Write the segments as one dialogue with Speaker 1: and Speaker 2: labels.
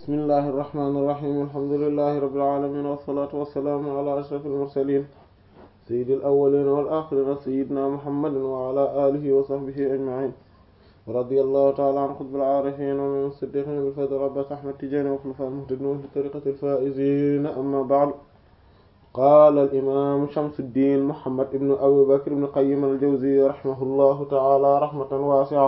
Speaker 1: bismillahi irrahmani irrahim alhamdulilahi rabbil alamin wassalatu wassalaamu ala ashraf almursalin sayyidil awwalin wal akhirin sayyidina muhammadin wa ala alihi wa sahbihi ajma'in radiyallahu ta'ala an qutbil arifin wa min siddiqin bil fadl abbas ahmad tijani wa khulafa al-muhtadin wa tariqati al-faizin amma ba'd qala al-imam shamsuddin muhammad ibn abi bakr ibn qayyim al-jawziyya rahimahullahu ta'ala rahmatan wasi'a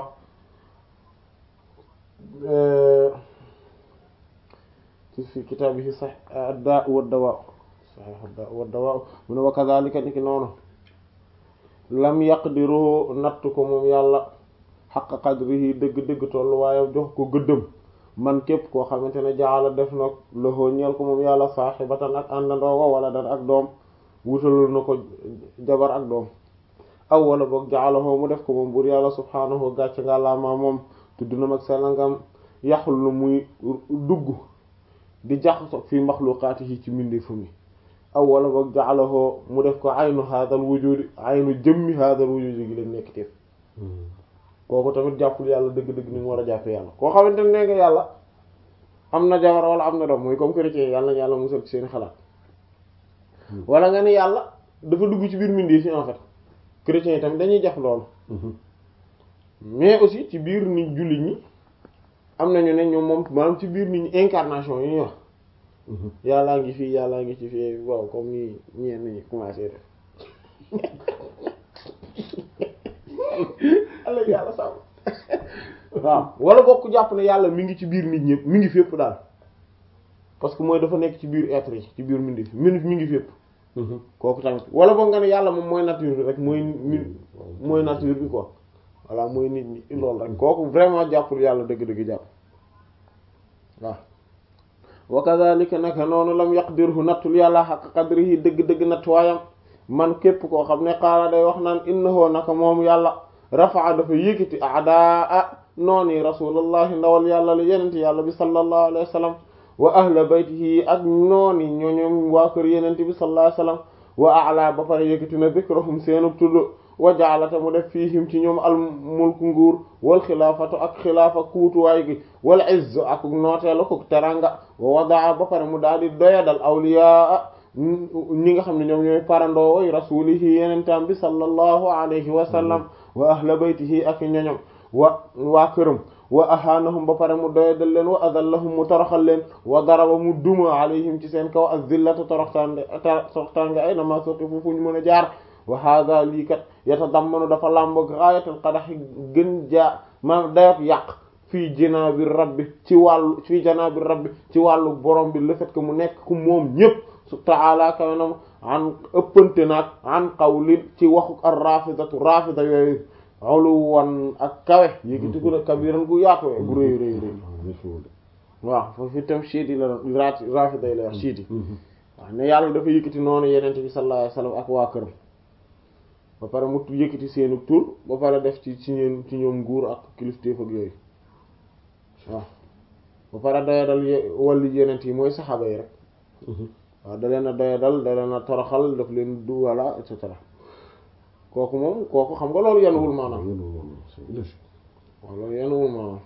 Speaker 1: fi kitaabihi sax ad-daa wa dawaa sahih ad-daa wa dawaa mu ne wa kadhalika niki noonu lam yaqdiru natt ko moom yàlla xaqa qadrihi dëgg-dëgg tollu waaye jox ko gëddëm man képp koo xamante ne jaala def na loxo ñeel ko moom yàlla saaxibatan ak àndandoogo wala dan ak doom wutalul na ko jabar ak doom aw wala boog jaalahoo mu def ko moom buur yàlla subhaanahu gàcce nga laamaa moom tudd na mag selangam yaxul lu muy dugg di jaxaso fi maxluqaatihi ci mbindeefu mi aw wala boog jaalahoo mu def ko aynu haadal wujudi aynu jëmmi haadal wujudi gi leen nekk teef kooku tamit jàppul yàlla dëgg-dëgg ni mu war a jàppe yàlla koo xamante ne nga yàlla am na jabar wala am na doom mooy comme chrétien yàlla na yàlla musal ci seen xalaat wala nga ne yàlla dafa dugg ci biir mbindeef fi en fait chrétiens yi tamit dañuy jàpp loolu mais aussi ci biir nit jullit ñi am nañu ne ñoom moom maanaam ci biir nit ñi incarnation yi ñuy wax yàllaa ngi fii yàllaa ngi ci fii waaw comme ni ñenn ñi commencé def ala yàlla sàmm waaw wala bokk jàpp ne yàlla mi ngi ci biir nit ñëpp mi ngi fépp daal parce que mooy dafa nekk ci biir être yi ci biir mbindeef mi mi ngi fépp kooku tamit wala boog nga ne yàlla moom mooy nature bi rek mooy min mooy nature bi quoi voilà mooy nit ñi loolu rek kooku vraiment jàppul yàlla dëgg-dëgg jàpp waaw wa kadhalika naka noonu lam yaqdirhu nattul yàlla xaq qadrihi dëgg-dëgg nattuwaayam man képp koo xam ne xaala day wax naan innahu naka moom yàlla rafaa dafa yëkkati adaa nooni rasulullahi ndawal yàlla la yenente yàlla bi sallallahu alayhi wa sallam wa ahla baytihi ak nooni ñooñoom waa kër yenente bi sallallahu alayhi wa sallam wa ala ba pare yëkkati na dhikrahum seenub tudd wa jaalata mu def fiihim ci ñoom al mulk nguur wal xilaafatu ak xilaafa kuutuwaay gi wal izz ak nooteelu ko teranga wa wadaa ba pare mu daal di doyadal awliyaa ñi nga xam ne ñoom ñooy parandoo way rasulihi yenentam bi sallallahu alayhi wa sallam wa ahla baytihi ak ñoñom wa waa këram wa ahaanahum ba pare mu doyadal leen wa adallahum mu toroxal leen wa daraba mu duma alayhim ci seen kaw az-zillata toroxtaange toroxtaange ay na ma sotti fu ñu mën a jaar wa hada lii kat yatadammanu dafa làmboog gaayatal qadaxi gën jaa maanaam dayot yàq fii janaabi rabbi ci wàllu fii janaabi rabbi ci wàllu borom bi le fait que mu nekk ku moom ñépp su ta'ala kawenam an ëppante naag an qawlin ci waxu ar rafidatu rafida yooyu uluwan ak kawe yéegi ko na kabiran gu yaatu bu rëy rëy rëy waaw foofu itam chiit yi la rafida yi la wax chiit yi waaw ne yàlla dafa yëkkati noonu yenente bi sallallahu alayhi wasallam ak waa këram ba pare mu yëkkati seenu tur ba pare def ci ci ñeen ci ñoom nguur ak kilifteef ak yooyu waaw ba pare doyadal wàllu yenent yi mooy saxaaba yi rek waaw da leen a doyadal da leen a toroxal daf leen du walla et cetera kooku moom kooku xam nga loolu yenuwul maanaam waaw loolu yenuwul maanaam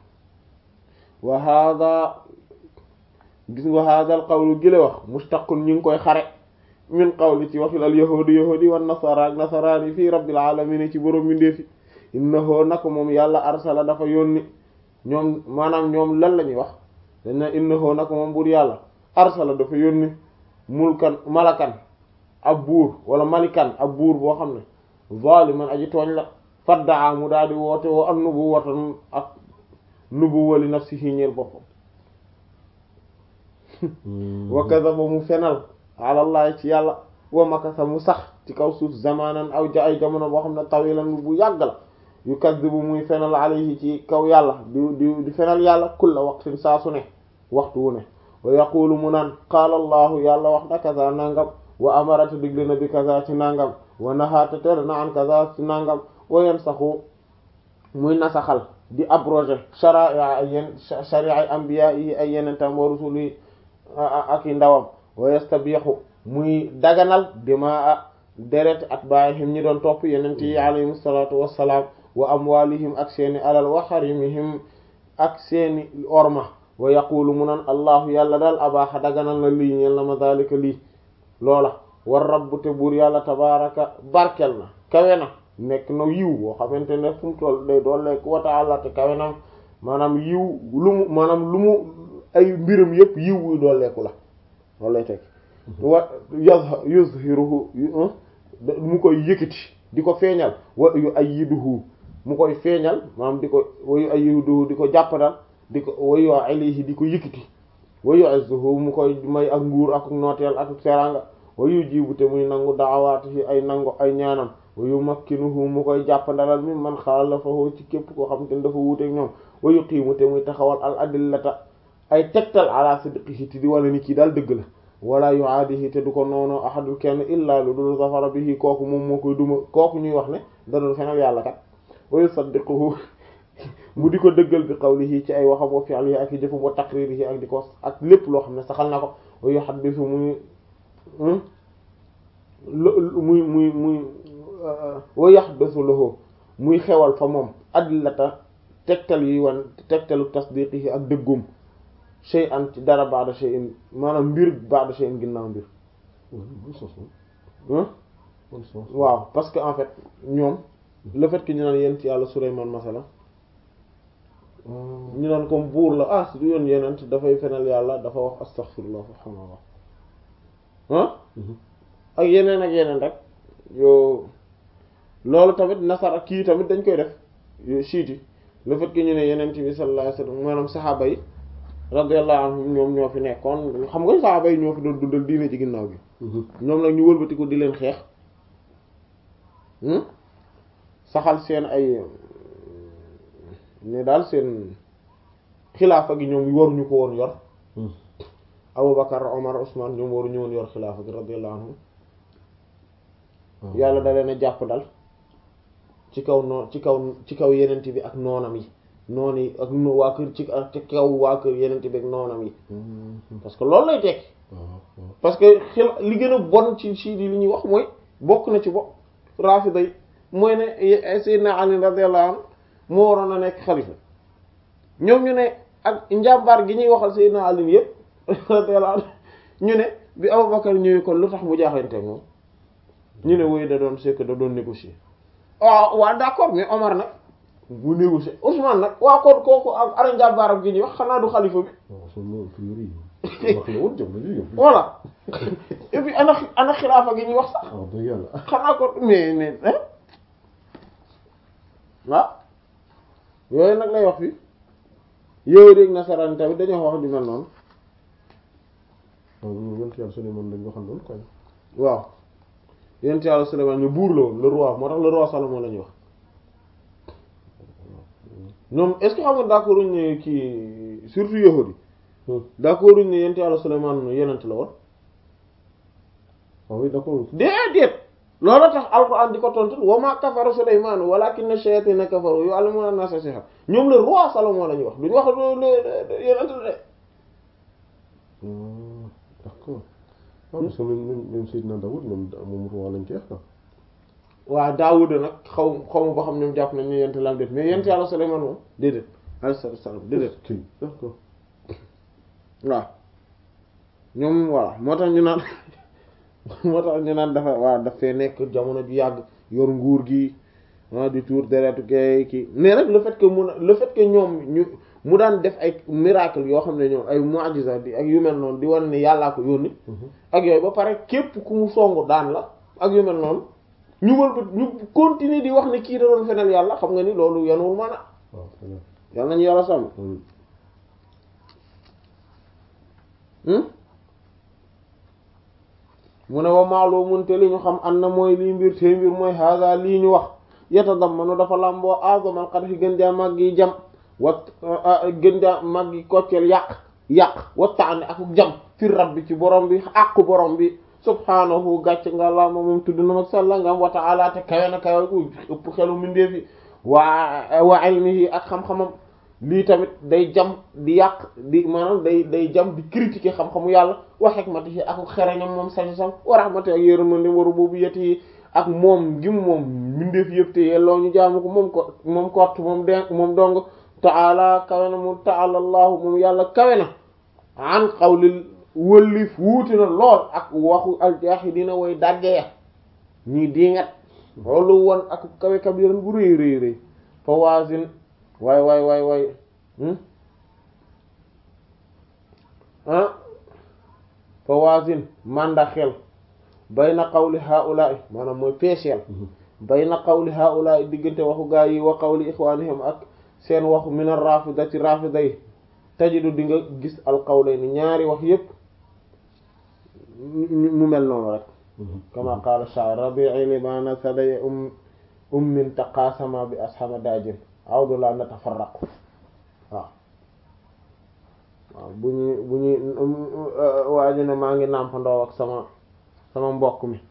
Speaker 1: wa hada gis nga hada al qawlu gile wax mustaqun ñu ngi koy xare min qawli ci waxil al yahudi yahudi wan nasara ak nasaraani fii rabbil alamin ci borom mindeefi innahu nako moom yàlla arsala dafa yónni ñoom maanaam ñoom lan la ñuy wax dañ na innahu nako moom buur yàlla arsala dafa yónni mulkan malakan ab buur wala malikan ab buur boo xam ne zaliman aji tooñ la faddaa mu daal di woote woo an nubu watan ak nubu wali nafsihi ñeel boppam wa kadaba mu fenal alallahi ci yàlla wa makasa mu sax ci kaw suuf zamanan aw ja ay jamono boo xam ne tawilan bu yàgg la yu kaddibu muy fenal alayhi ci kaw yàlla di di di fenal yàlla kulla waqtin saa su ne waxtu wu ne wa yaqulu mu naan qaala allahu yàlla wax na kaza nangam wa amarata digle na bi kaza ci nangam wa nahaata tere na an kaza ci nangam wa yansaxu muy nasaxal di abroger sharia ay yen sharia ay anbiya yi ay yenentam wa rusuli ak i ndawam wa yastabihu muy daganal dimaa deret atbaihim ñi doon topp yenent yi alayhim salatu wassalaam wa amwalihim ak seeni alal wa harimihim ak seeni orma wa yaqulu mu naan allahu yàlla daal abaaxa daganal na lii ñeel na ma daalika lii loola war rabbu te buur yàlla tabaraka barkel na kawe na nekk na yiw boo xamante ne fu mu toll day doolleek wa ta'ala te kawe na maanaam yiw lu mu maanaam lu mu ay mbiram yépp yiw wuy dooleeku la loolu lay teg wa yuzhiruhu mu koy yëkkati di ko feeñal wa yu ayyiduhu mu koy feeñal maanaam di ko wa yu ayyiduhu di ko jàppandal di ko wa yu alayhi di ko yëkkati wa yu'izzuhu mu koy may ak nguur ak nooteel ak seranga wa yujibu te muy nangu da'awaatihi ay nangu ay ñaanam wa yumakkinuhu mu koy jàppandalal mi man xaalafahu ci képp koo xam te ne dafa wuuteeg ñoom wa yuqiimu te muy taxawal al adillata ay tegtal ala sidqihi te di wala ni kii daal dëgg la wala yuaadihi te du ko noonu ahadul kenn illa lu dul zafara bihi kooku moom moo koy duma kooku ñuy wax ne da doon fenal yàlla kat wa yusaddiquhu mu di ko dëggal bi qawlihi ci ay waxam wa fi'lihi ak i jëfam wa taqririhi ak di ko ak lépp loo xam ne saxal na ko wa yuhaddisu muy muy muy muy wa yahdathu lahu muy xewal fa moom adillata tegtal yi wan tegtalu tasdiqihi ak dëggum shay'an ci dara ba'da shay'in maanaam mbir ba'da shay'in ginnaaw mbir waaw parce que en fait ñoom le fait que ñu naan yent yàlla Sulaymaan masala ñu naan comme buur la ah su yoon yenent dafay fenal yàlla dafa wax astaghfirullah subhaanallah ah ak yeneen ak yeneen rek yow loolu tamit nasar ak kii tamit dañ koy def siiti le fait que ñu ne yenent bi sallallahu alayhi wasallam maanaam saxaaba yi radiyallahu anhum ñoom ñoo fi nekkoon xam nga saxaaba yi ñoo fi doon dundal diine ci ginnaaw bi ñoom nag ñu wëlbati ko di leen xeex saxal seen ay ne daal seen xilaafa gi ñoom waruñu ko woon yor Abubakar Omar Ousmane ñoom waruñu woon yor xilaafa gi radiyallahu anhum yàlla da leen a jàpp dal ci kaw noon ci kaw ci kaw yenent bi ak noonam yi noon yi ak waa kër ci ci kaw waa kër yenent bi ak noonam yi parce que loolu lay tekki parce que xil li gën a bon ci ci li ñuy wax mooy bokk na ci bo rafida yi mooy ne Seydina Ali radiyallahu anhu moo waroon a nekk xalifa ñoom ñu ne ak njàmbaar gi ñuy waxal Seydina Ali yëpp radiyallahu anhu ñu ne bi Abubakar ñëwee kon lu tax mu jaaxante moom ñu ne woy da doon c'est que da doon négocier waaw waaw d'accord mais Omar nag mu négocier Ousmane nag waa kon kooku ak ara njàmbaaram gi ñuy wax xanaa du xalifa bi voilà et puis ana ana xilaafa gi ñuy wax sax xanaa ko mais mais waaw yooyu nag lay wax fi yooyu rek nasaraan tamit dañoo wax di mel noonu waaw yent yàlla Suleymaan ñu buur la woon le roi moo tax le roi Salomon la ñuy wax ñoom est-ce que xam nga d'accord uñ ne kii surtout yahudi d'accord uñ ne yent yàlla Suleymaan yenent la woon
Speaker 2: oui d'accord
Speaker 1: déedéet loolu tax alquran di ko tontu wa ma kafara Sulaymaan walakinna shayatina kafaru yu'allimuna an-nasa sihr ñoom le roi Salomon la ñuy wax duñu wax yenent la de
Speaker 2: d'accord waaw parce que même même Seydina Daoud moom moom roi lañ koy wax quoi.
Speaker 1: waaw Daawuda nag xaw xaw ma ba xam ñoom jàpp nañ ne yent la am déet mais yent yàlla Sulaymaan moom déedéet alayhi salaam déedéet
Speaker 2: kii d'accord
Speaker 1: waaw ñoom voilà moo tax ñu naan moo tax ñu naan dafa waaw dafay nekk jamono ju yàgg yor nguur gi ah di tuur deretu kay kii mais nag le fait que mu le fait que ñoom ñu mu daan def ay miracle yoo xam ne ñoom ay mu'jiza di ak yu mel noonu di wane ne yàllaa ko yónni ak yooyu ba pare képp ku mu songu daan la ak yu mel noonu ñu wël ba ñu continuer di wax ne kii da doon fenal yàlla xam nga ni loolu yanuwul maanaam
Speaker 2: waaw
Speaker 1: yàlla nañu yàlla sàmm mu ne wa maalumun te li ñu xam an na mooy lii mbir te mbir mooy haga lii ñu wax yatadammanu dafa làmboo azamal qadhi gën jaa mag yi jam wa gën jaa mag yi kocceel yàq yàq wattaane ak jam fi rabbi ci borom bi àqu borom bi subhaanahu gàcc nga la ma moom tudd na mag sàlla nga am wa ta'ala te kawe na kawe u ëpp xelu mindeef yi waa wa ilmihi ak xam-xamam lii tamit day jam di yàq di maanaam day day jam di critiquer xam-xamu yàlla wa hikmatihi ak xereñam moom sañ-sañ wa rahmatihi ak yërmande wa rububiyyatihi ak moom ngim moom mindeef yëpp te yelloo ñu jaamu ko moom ko moom kott moom de moom dong taala kawe na mu taala allahu moom yàlla kawe na an qawlil wëllif wuuti na lool ak waxu aljaahidiina way dàgge ya ñii diingat loolu woon ak kawe kabiran bu rëy rëy rëy fa waasin waay waay waay waay ah fa waasin manda xel bayna qawli haula'i maanaam mooy peeseel bayna qawli haula'i diggante waxu gaa yi wa qawli ixwanihim ak seen waxu min ar-rafida ci rafida yi tajidu di nga gis al qawlayni ñaari wax yépp mu mel noonu rek kama qaala sha'ir rabi'i libana saday um ummin taqasama bi ashama dajin awdu la natafarraqu waaw waaw bu ñuy bu ñuy waaju ne maa ngi nàmpandoo ak sama sama mbokk mi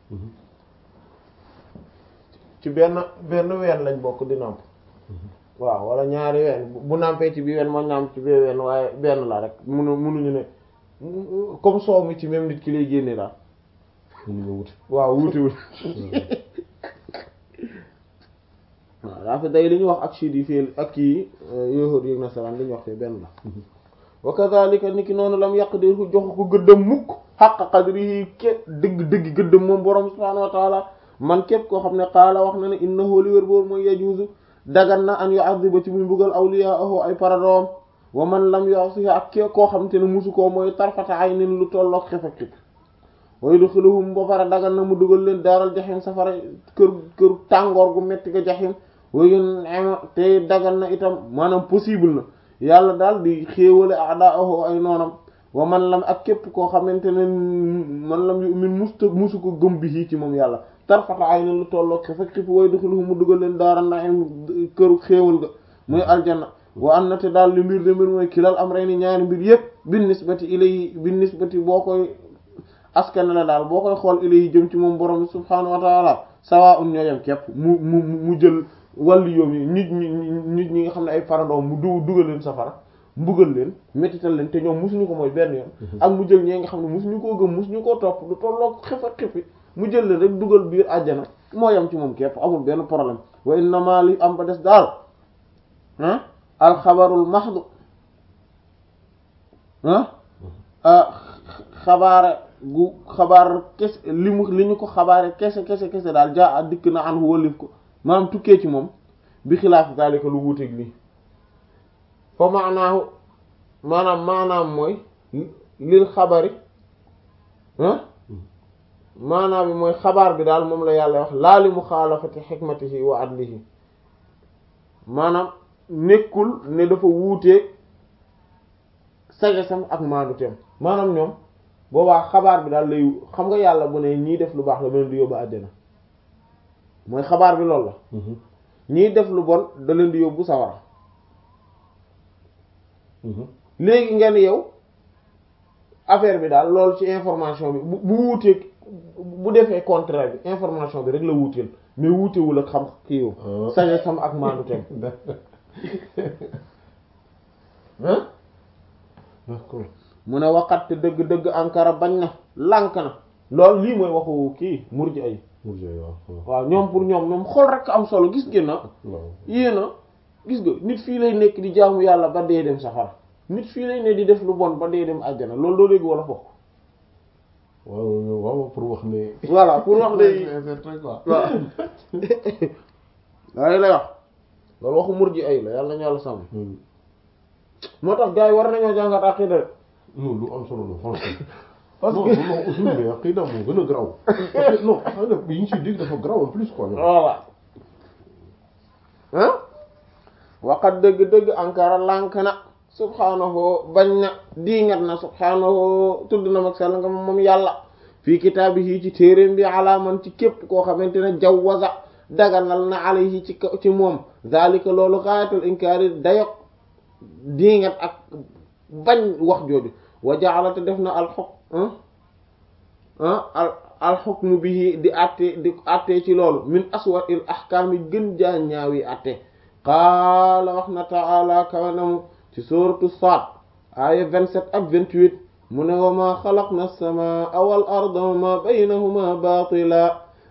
Speaker 1: ci benn benn ween lañ bokk di nàmp waaw wala ñaari ween bu nàmpee ci bi ween ma nàmp ci bi ween waaye benn la rek munu munuñu ne comme soow mi ci même nit ki lay génne daal
Speaker 2: mënuñu wuti
Speaker 1: waaw wuutiwul waaw daa fi day li ñu wax ak chiit yi fii ak kii yahud yi nasaraan li ñu wax fii benn la wa kadhalika ni ki noonu lam yaqdirhu jox ko gëddam mukk xaqa qadrihi ke dëgg dëgg gëddam moom borom subhaanahu wa taala man képp koo xam ne qaala wax na ne innahu li wér boobu mooy yajuuzu dagan na an yu'adhiba ci muy mbugal awliyaahu ay paradoom wa man lam yu'sihi ak ke koo xam te ne musu koo mooy tarfata aynin lu tolloog xef ak xip wa yudkhiluhum ba pare dagan na mu dugal leen daaral jaxim safara kër kër tàngoor gu metti ga jaxim wa yun te dagan na itam maanaam possible na yàlla daal di xéewale a'daahu ay noonam wa man lam ak képp koo xamante ne man lam yu'min musta musu ko gëm bi ci moom yàlla tarfata aynin lu tolloog xef ak xip wa yudkhiluhum mu dugal leen daaral na'im këru xéewal ga muy aljanna wa an na te daal li mbir de mbir mooy kilal am rey ni ñaari mbir yépp bin nisbati ilayhi bin nisbati boo koy askan la daal boo koy xool ilayhi jëm ci moom borom subhaanahu wa taala sawa un ñoo yem képp mu mu mu jël wàllu yoom yi nit ñi nit ñi nga xam ne ay farandoom mu du dugal leen safara mbugal leen métital leen te ñoom musuñu ko mooy benn yoon ak mu jël ñee nga xam ne musuñu koo gëm musuñu koo topp du tolloog xef ak xefi mu jël leen rek dugal biir àjjana moo yem ci moom képp amul benn problème wa innama li am ba des daal ah alxabarul mahdu ah xabaare gu xabaar kese li mu li ñu ko xabaare kese kese kese daal jaa a dikk na an wólif ko maanaam tukkee ci moom bi xilaaf daalika lu wuuteeg lii fa maanaahu maanaam maanaam mooy lil xabari ah maanaam bi mooy xabaar bi daal moom la yàlla wax laa li muxaalafati xikmatihi wa adlihi maanaam nekkul ne dafa wuuteeg sagesam ak maanduteem maanaam ñoom boobaa xabaar bi daal lay xam nga yàlla bu ne ñii def lu baax la ma leen di yóbbu àjjana mooy xabaar bi loolu la ñii def lu bon da leen di yóbbu sawara léegi ngeen yow affaire bi daal loolu ci information bi bu bu wuuteeg bu defee contraire bi information bi rek la wuuteel mais wuutewul ak xam kii yow sagesam ak maanduteem ah
Speaker 2: d'accord
Speaker 1: mu ne waxat te dëgg-dëgg ankara bañ na lànk na loolu lii mooy waxu kii murji ay waaw ñoom pour ñoom ñoom xool rek am solo gis ngeen na yéen a gis nga nit fii lay nekk di jaamu yàlla ba dee dem safara nit fii lay ne di def lu bon ba dee dem àjjana loolu doo dégg wala fokk
Speaker 2: waaw waaw pour wax ne
Speaker 1: voilà pour wax ne
Speaker 2: waaw
Speaker 1: waaw waaye lay wax loolu waxu murji ay la yàlla nañu yàlla sàmm moo tax gars yi war nañoo jàngat aqida de
Speaker 2: non lu am solo la franchement
Speaker 1: parce
Speaker 2: non
Speaker 1: que
Speaker 2: non usul mais aqida moo gën a garaaw parce que non aqida yi ñu ciy dégg dafa garaaw en plus quoi
Speaker 1: voilà ah waqat dëgg-dëgg ankara lànk na subhaanahu bañ na diingat na subhaanahu tudd na mag sell nga moom yàlla fii kitaabihi ci téeréem bi alaaman ci képp koo xamante ne jawwaza daganal na alayhi ci ci moom zalika loolu xaayatul inkaari dayok diingat ak bañ wax jooju wa ja'ala te def na alxuk al alxukmu bihi di atte di atte ci loolu min aswa il ahkaam yi gën jaa ñaawi atte qaala wax na ta'ala kawanamu ci suratu Saad aaya 27 ak 28 mu ne wa ma xalaqna as-samaa wal arda wa ma baynahuma baatila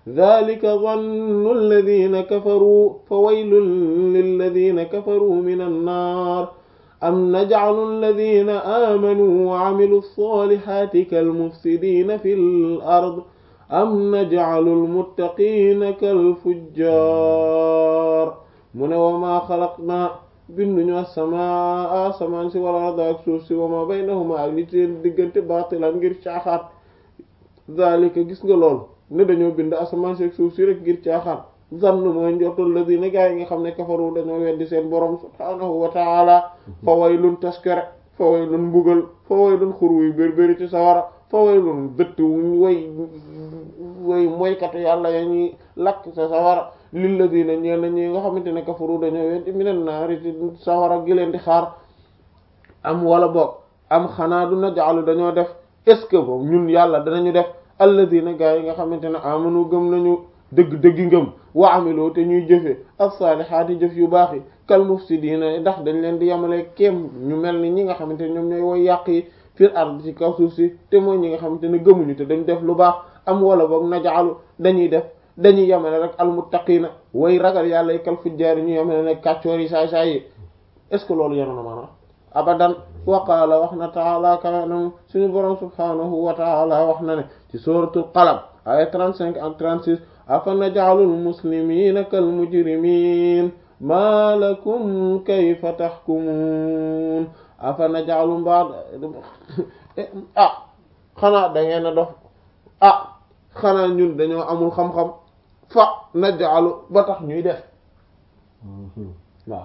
Speaker 1: dhalika dhannu alladhina kafaru fa waylun lilladhina kafaru min annar am naj'alu alladhina amanu wa 'amilu as-salihati kalmufsidina fil ard am naj'alu al-muttaqina kal-fujjar mu ne wa ma xalaqna binduñu as-samaa asamaan si wal arda ak suuf si wa ma baynahuma ak li seen diggante baatilan ngir caaxaan zalika gis nga lool ne dañoo bind asamaan si ak suuf si rek ngir caaxaan zann mooy njortal ladina gaa yi nga xam ne kafaru dañoo weddi seen borom subhaanahu wa taala fa waylun taskare fa waylun mbugal fa waylun xur wuy bérbéri ci sawara fa waylun dëtt wuñ way way moykatu yàlla ya ñuy lakk sa sawara lilladina ñeen na ñi nga xamante ne kafaru dañoo weddi minan naari ci sawara gi leen di xaar am wala boog am xanaa du najaalu dañoo def est-ce que boobu ñun yàlla danañu def alladina gaa yi nga xamante ne amanu gëm nañu dëgg dëggi ngëm wa amiloo te ñuy jëfe as-saalihaati jëf yu baax yi kal mufsidiina ndax dañ leen di yemale kéem ñu mel ni ñi nga xamante ne ñoom ñooy woy yàq yi fil ard ci kaw suuf si te mooy ñi nga xamante ne gëmuñu te dañ def lu baax am wala boog najaalu dañuy def dañuy yemale rek almuttaqiina way ragal yàlla yi kal fujjaar yi ñu yemale ne kàccoor yi saay saay yi est-ce que loolu yenu na maanaam abadan wa qaala wax na taala kanam suñu borom subhanahu wa taala wax na ne ci suratul qalam aya 35 ak 36 afa naj'alul muslimina kal mujrimin ma lakum kayfa tahkumun afa naj'alu mbaa ah xanaa da ngeen a dof ah xanaa ñun dañoo amul xam-xam fa naj'alu ba tax ñuy def waaw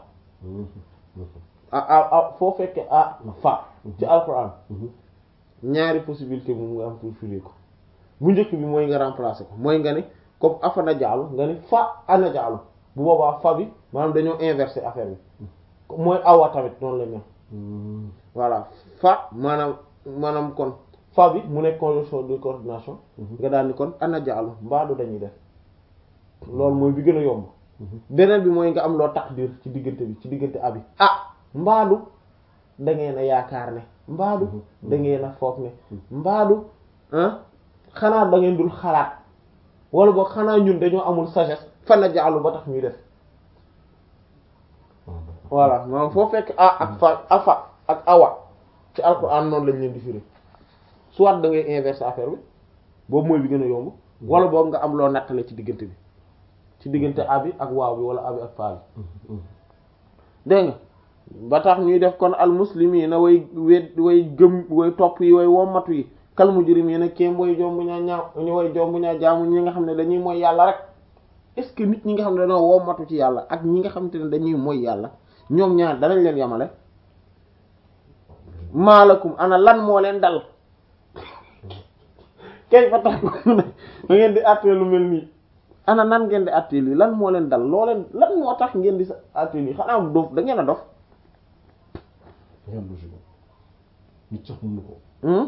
Speaker 1: ah ah foo fekkee ah fa ci alquran ñaari possibilité moom nga am pour firi ko bu njëkk bi mooy nga remplacer ko mooy nga ne comme afa naj'alu nga ne fa anaj'alu bu boobaa fa bi maanaam dañoo inverser affaire bi mooy awa tamit noonu la mel voilà fa maanaam maanaam kon fa bi mu nekk conjonction de coordination nga daal ni kon anaj'alu mbaadu dañuy def loolu mooy bi gën a yomb beneen bi mooy nga am loo taqdir ci diggante bi ci diggante abi ah mbaadu da ngeen a yaakaar ne mbaadu da ngeen a foog ne mbaadu ah xanaa da ngeen dul xalaat wala boog xanaa ñun dañoo amul sagesse fan na jaalu ba tax ñuy def voilà maanaam foo fekk a ak fa afa ak awa ci alxuraan noonu lañ leen di firi soit da ngay inverser affaire bi boobu mooy bi gën a yomb wala boog nga am loo nattale ci diggante bi ci diggante abi ak waaw bi wala abi ak faa bi dégg nga ba tax ñuy def kon al muslimiina way wet way gëm way topp yi way wommatu yi kal mujrimiina kéem way jombu ñaa ñaaw ñu way jombu ñaa jaamu ñi nga xam ne dañuy mooy yàlla rek est-ce que nit ñi nga xam ne dañoo wommatu ci yàlla ak ñi nga xamante ne dañuy mooy yàlla ñoom ñaar danañ leen yamale maalakum ana lan moo leen dal kay fa tax da ngeen di àttee lu mel nii ana nan ngeen di àttee lii lan moo leen dal loo leen lan moo tax ngeen di sa àttee lii xanaa dof da ngeen a dof
Speaker 2: nit sax mënu ko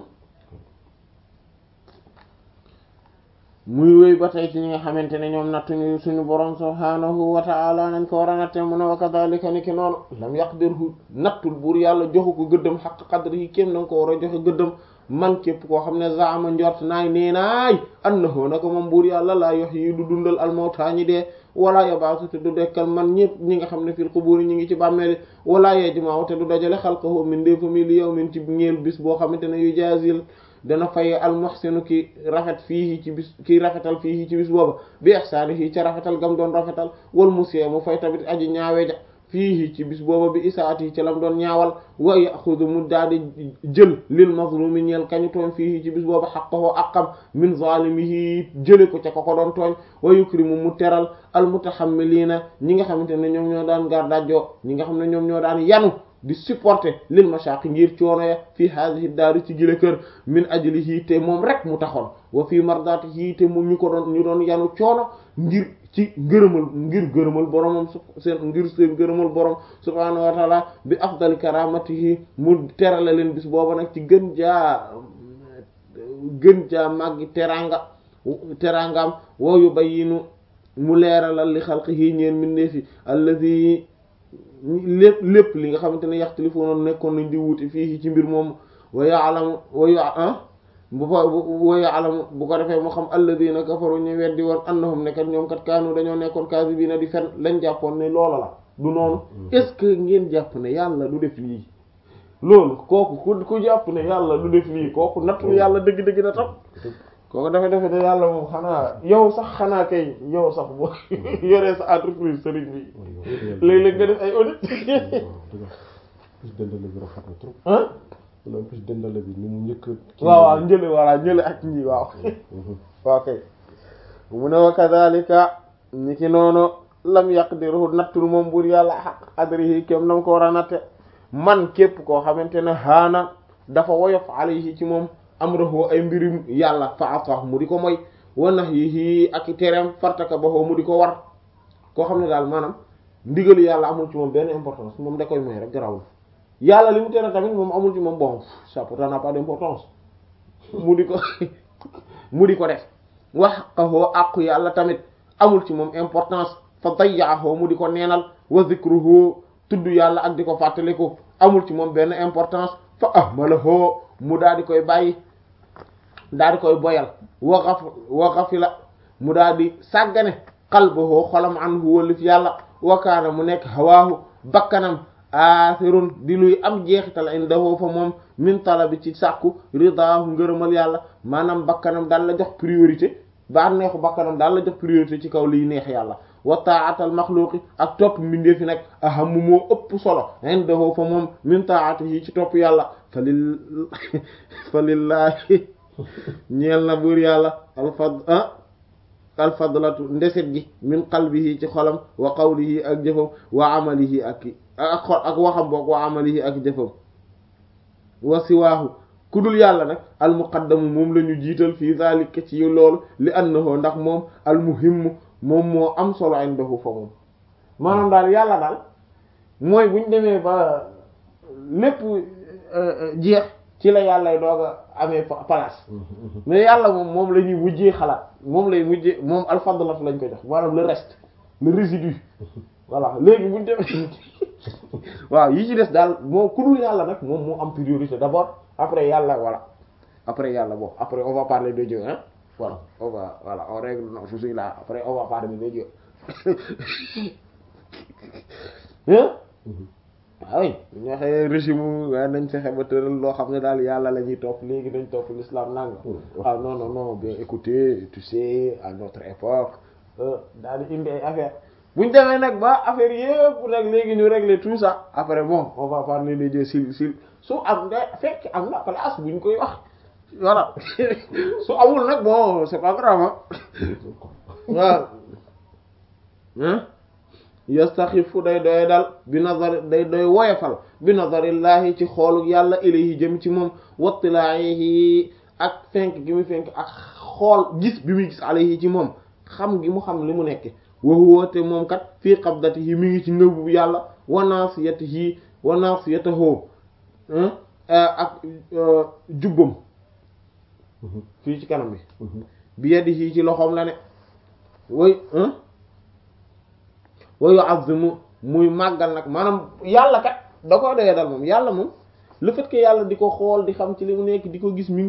Speaker 1: muy wéy ba tey ci ñi nga xamante ne ñoom nattuñu suñu borom subhaanahu wa ta'ala nañ ko war a natte mu ne wa kadhalika ni ki noonu lam yaqdirhu nattul buur yàlla joxu ko gëddam xaq qadri yi kéem na nga ko war a joxe gëddam man képp koo xam ne zaama njort naay nee naay annahu na ko moom buur yàlla laa yox yi du dundal almawtaa ñi dee wala yabaasu te du dekkal man ñëpp ñi nga xam ne fil quburi ñi ngi ci bàmmeeli wala yajma'u te du dajale xalqahu min déefami li yawmin ci ñeel bis boo xamante ne yu jaazil dana fay almuhsinu ki rafet fii ci bis ki rafetal fii ci bis booba bi ihsaanihi ca rafetal gam doon rafetal wal musee mu fay tamit aji ñaawe ja fii ci bis booba bi isaati ca lam doon ñaawal wa yaxudu mu daal di jël lil mazlumi ñeel kañu tooñ fii ci bis booba haqqahu aqam min zalimihi jële ko ca ko ko doon tooñ wa yukrimu mu teral al mutahammilina ñi nga xamante ne ñoom ñoo daan gardajoo ñi nga xam ne ñoom ñoo daan yanu di supporter lil mashaqi ngir coono ya fii hadhihi daari ci gile kër min ajlihi te moom rek mu taxoon wa fii mardatihi te moom ñu ko doon ñu doon yanu coono ngir ci ngërëmal ngir gërëmal boromam su seen ngir seen gërëmal borom subhaanahu wa taala bi afdali karamatihi mu terale leen bis booba nag ci gën jaa gën jaa màggi teranga terangam wa yubayyinu mu leeralal li xalqihi ñeen mindeefi alladhi lépp lépp li nga xamante ne yaxtalifuuna nekkoon nañ di wuute fii ci mbir moom wa ya'lamu wa ya bu fa woye alam bu ko defee mu xam alladina kafaru ñu weddi woon annahum ne kat ñoom kat kaanu dañoo nekkoon kaasibiina di fen lañ jàppoon ne loola la du noonu est-ce que ngeen jàpp ne yàlla du def lii loolu kooku ku ku jàpp ne yàlla du def lii kooku nattu yàlla dëgg-dëgg na tam kooku dafa defe ne yàlla moom xanaa yow sax xanaa kay yow sax boo yoree sa entreprise sëriñ bi léeg-léeg nga def ay audit
Speaker 2: plus dendale bi rafet na trop
Speaker 1: ah
Speaker 2: wala plus dendale bi ni mu njëkk
Speaker 1: waaw waaw njële voilà njële ak ñi waaw waaw kay mu ne wa kadhalika ni ki noonu lam yaqdiruhu nattul moom buur yàlla xaq adrihi kem nam ko war a natte man képp koo xamante ne haana dafa woyof alayhi ci moom amrahu ay mbirum yàlla fa ataahu mu di ko moy wa nahyihi ak i tereem fartaka baxoo mu di ko war koo xam ne daal maanaam ndigalu yàlla amul ci moom benn importance moom da koy moy rek garawul yàlla li mu tere tamit moom amul ci moom bon ça pourtant n'a pas d'importance mu di ko mu di ko def wax xaqahoo àqu yàlla tamit amul ci moom importance fa dayyaahu mu di ko neenal wa zikruhu tudd yàlla ak di ko fàttaliku amul ci moom benn importance fa ahmalahu mu daal di koy bàyyi daal di koy boyal wa xaf wa xafila mu daal di sàggane qalbuhu xolam anhu wëlif yàlla wa kaana mu nekk hawaahu bakkanam aasirun di luy am jeexital indahu fa moom min talabi ci sàkku ridaahu ngërëmal yàlla maanaam bakkanam daal la jox priorité ba neexu bakkanam daal la jox priorité ci kaw liy neex yàlla wa taatal maxluuqi ak topp mbindeefi nag ahamu moo ëpp solo indahu fa moom min taatihi ci topp yàlla fa lil fa lillaahi ñeel na buur yàlla alfad ah alfadlatu ndeset gi min qalbihi ci xolam wa qawlihi ak jëfam wa amalihi ak ak xol ak waxam boog wa amalihi ak jëfam wa siwaahu ku dul yàlla nag almuqaddamu moom la ñu jiital fii zalika ci loolu li annahu ndax moom almuhimmu moom moo am solo indahu fa moom maanaam daal yàlla daal mooy buñ demee ba lépp jeex ci la yàllay doog a amee place mais yàlla moom moom la ñuy mujjee xalaat moom lay mujjee moom alfadlatu lañ ko jox maanaam le reste le résidu voilà léegi buñ demee waaw yi ci des daal moo ku dul yàlla nag moom moo am priorité d'abord après yàlla voilà après yàlla bon après on va parler de Dieu hein voilà on va voilà on règle non je suis là après on va parler de Dieu hein waaw oui ñu waxee régime waaye nañ fexe ba tëral loo xam ne daal yàlla la ñuy topp léegi dañ topp l'islam nanga ah non non non bien écoutez tu sais à notre époque daal di indi ay affaire buñ demee nag ba affaire yëpp nag léegi ñu régler tout ça après bon on va parler de Dieu sil sil su am nga fekk am na place buñ koy wax voilà su amul nag bon c'est pas grave waaw ah yastaxifu day doy dal bi nazar day doy woyefal bi nazarillahi ci xoolu yàlla ilayhi jëm ci moom wattilaahi ak fenk gi mu fenk ak xool gis bi muy gis alayhi ci moom xam gi mu xam li mu nekke wahuwate moom kat fii qabdatihi mi ngi ci ngëbu yàlla wa nasiyatihi wa nasiyatahu ak jubbam fii ci kanam bi bi yadihi ci loxoom la ne way wa yu'azzimu muy màggal nag maanaam yàlla kat da koy doyee dal moom yàlla moom le fait que yàlla di ko xool di xam ci li mu nekk di ko gis mi